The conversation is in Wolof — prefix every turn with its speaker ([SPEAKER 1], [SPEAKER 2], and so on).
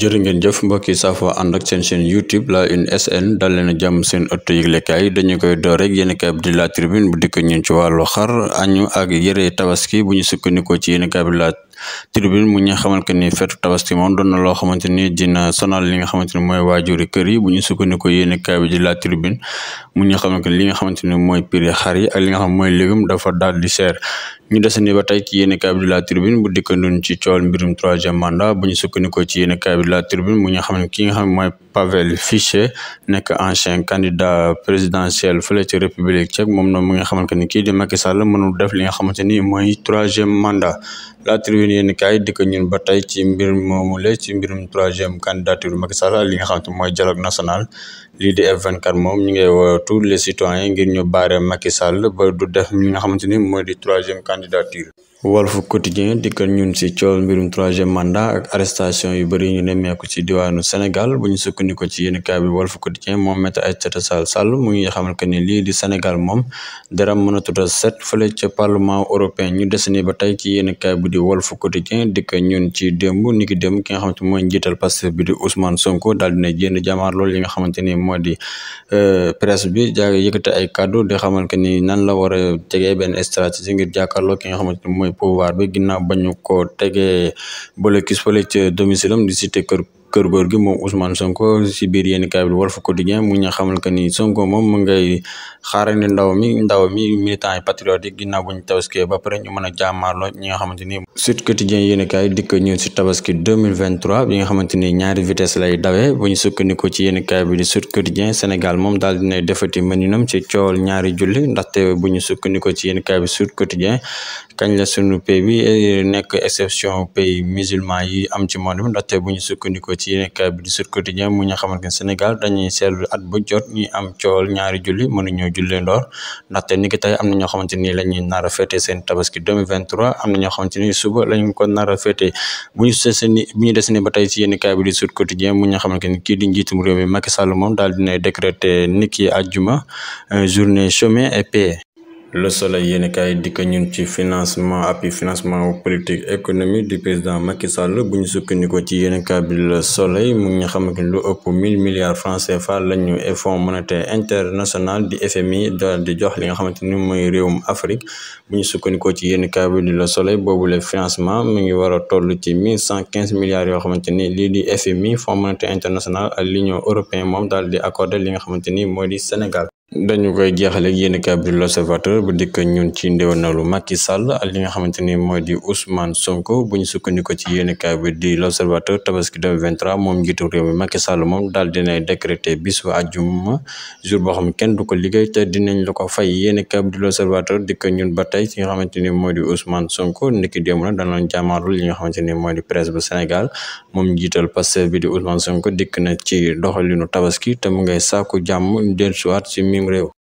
[SPEAKER 1] jërë ngeen jëf mbokki safo ànd ak seen chaîne youtube la une sn dal leen jàmm seen ëtt yëglekaay dañu koy door rek yéen kaay bi di la tribune bu dikk ñun ci wàllu xar añu ak yëre tabaski bu ñu sukkandikoo ci yéen kaay bi la tribune mu ñu xamal que ni fetu tabaski moom doon na loo xamante ni dina sonal li nga xamante ni mooy waajuri kër yi bu ñu sukkandikoo yéen kaay bi di la tribune mu ñu xamal que li nga xamante ni mooy prix xar yi ak li nga xam mooy légume dafa daal di cher ñu desandi ba tey ci yéen kaay bi di la tribune bu dikkandoon ci coowal mbirum troisième mandat bu ñu sukkandikoo ci yéen kaay bi di la tribune mu ñu xam ne ki nga xam mooy Pavel Fiche nekk ancien candidat présidentiel fële ci république tchèque moom na mu nga xamante ni kii di Macky Sall mënul def li nga xamante ni mooy troisième mandat la tribune yéen kaay di ko ñun ba tey ci mbir moomule ci mbirum troisième candidature Macky Sall li nga xamante mooy dialogue national lii di F24 moom ñu ngay woo tous les citoyens ngir ñu baare Macky Sall ba du def li nga xamante ni mooy di troisième candidature Walf Quotidien dikkal ñun si coow mbirum troisième mandat ak arrestation yu bëri ñu nemmeeku ci diwaanu Sénégal bu ñu sukkandiku ci yéen kaay bi Walf Quotidien moom Maître Aïssata Tall Sall mu ngi xamal que ni lii di Sénégal moom dara mën a tuta set fële ca parlement européen ñu des ni ba tey ci yéen kaay bi di Walf Quotidien dikk ñun ci démb ni ki démb ki nga xamante mooy njiital Pastef bi di Ousmane Sonko daal dina jénn jamaar loolu li nga xamante ni moo di presse bi jaa yëkkate ay kàddu di xamal que ni nan la war a tegee benn stratégie ngir jàkkaarloo ki nga xamante ni mooy pouvoir bi ginnaaw bañu ko tegee bolokis fële ca domicile am di cité kër kër góor gi moom Ousmane Sonko si biir yéen kaay bi Walf Quotidien mu ñu xamal que ni Sonko moom mu ngay xaarandi ndaw mi ndaw mi militant yi patriote yi ginnaaw bu ñu tabaskee ba pare ñu mën a jàmmaarloo ñi nga xamante ni Sud Quotidien yéen kaay dikk ñëw si tabaski 2023 bi nga xamante ni ñaari vitesse lay dawee bu ñu sukkandikoo ci yéen kaay bi di Sud Quotidien Sénégal moom daal dina defati mëninam ci coowal ñaari julli ndaxte bu ñu sukkandikoo ci yéen kaay bi Sud Quotidien kañ la sunu pays bi nekk exception pays musulman yi am ci monde bi ndaxte bu ñu sukkandikoo ci yéen kaay bi di Sud Quotidien mu ñu xamante ne Sénégal dañuy seetlu at bu jot ñuy am coowal ñaari julli mënuñoo jullee ndoor ndaxte ni ki tey am na ñoo xamante ni la ñuy nar a fêté seen tabaski 2023 am na ñoo xamante ni suba lañ ko nar a fêté bu ñu sese ni bu ñu des ni ba tey ci yéen kaay bi di Sud Quotidien mu ñu xamante ni kii di njiitum réew mi Macky Sall moom daal dina décréter niki àjjuma journée chômée et paix le soleil yéen kaay dikk ñun ci financement appui financement politique économique du président Macky Sall bu ñu sukkandikoo ci yéen kaay bi le soleil mu ngi xam ne lu ëpp mille milliards francs CFA la ñu fonds monétaire international di FMI daal di jox li nga xamante ni mooy réewum Afrique bu ñu sukkandikoo ci yéen kaay bi di le soleil boobu le financement mu ngi war a toll ci mille cent quinze milliards yoo xamante ni lii di FMI fonds monétaire international ak l'union européenne moom daal di accordé li nga xamante ni mooy di Sénégal. dañu koy jeexale ak yéen kaay bi l'observateur bu dikk ñun ci ndéwénalu Macky Sall ak li nga xamante ni mooy di Ousmane Sonko bu ñu sukkandiko ci yéen kaay bi di l'observateur tabaski 2023 moom njiitu réew mi Macky Sall moom daal dinay décréter bisu àjjuma jour boo xam ne kenn du ko liggéey te dinañ la ko fay yéen kaay bi di l'observateur dikk ñun ba tey ci nga xamante ni mooy di Ousmane Sonko niki démb nag danoon jàmmaarlu li nga xamante ni mooy di presse bu Sénégal moom njiital Pastef bi di Ousmane Sonko dikk na ci doxalinu tabaski te mu ngay sàkku jàmm dellusiwaat ci mim réew